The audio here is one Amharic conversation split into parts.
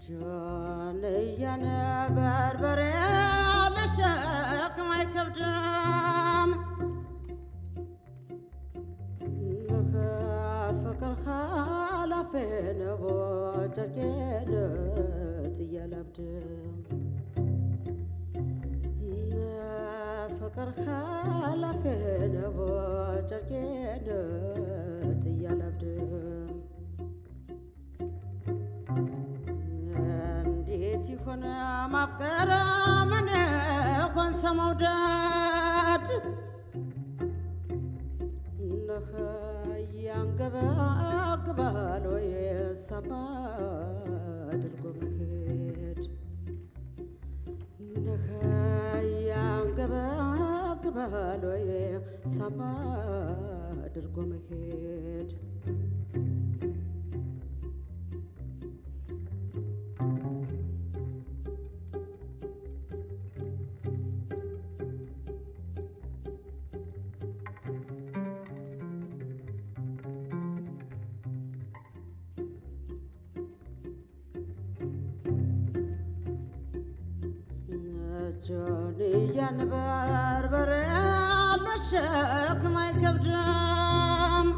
ጆን እያነበርበሬ ለሸክም አይከብድም ፍቅር ኃላፊ ነው ጨርቄን ጥያለብድም ፍቅር ኃላፊ ነው ጨርቄን ጥያለብድም እንዴት ይሆን ማፍቀር ምን ሆን ሰመውደድ ነህ ያንገበግባል ወይ ሰማ አድርጎ መሄድ ነህ ያንገበግባል ወይ ሰማ አድርጎ መሄድ ጆንያን በርበሬ ለሸክም አይከብድም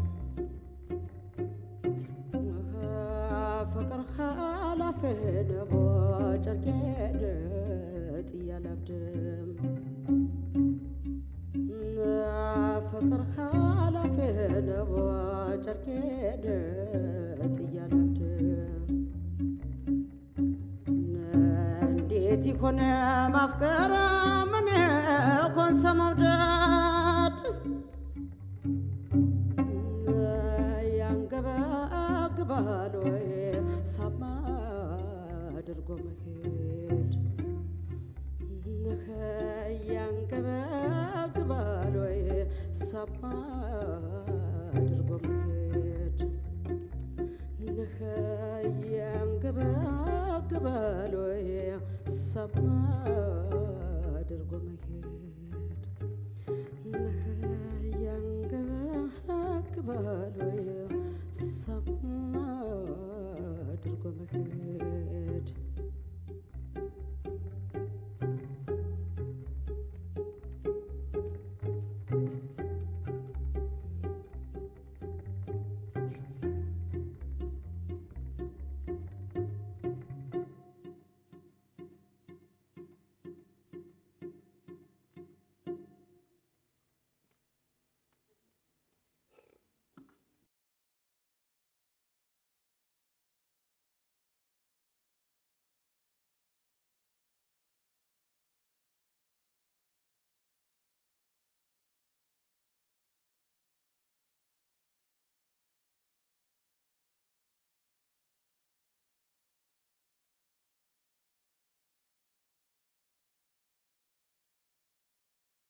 ፍቅር ኃላፊ ነው ጨርቄን ጥያለብድም ፍቅር ኃላፊ ነው ጨርቄን ጥያለብድም እንዴት ይሆን ማፍቀር ምን ሆን ሰመውደድ ያንገበግባል ወይ ሳማ አድርጎ መሄድ ያንገበግባል ወይ ሳማ አድርጎ መሄድ ያንገበግባል ወይ ሰማ አድርጎ መሄድ ያንገበግባል ወይ ሰማ አድርጎ መሄድ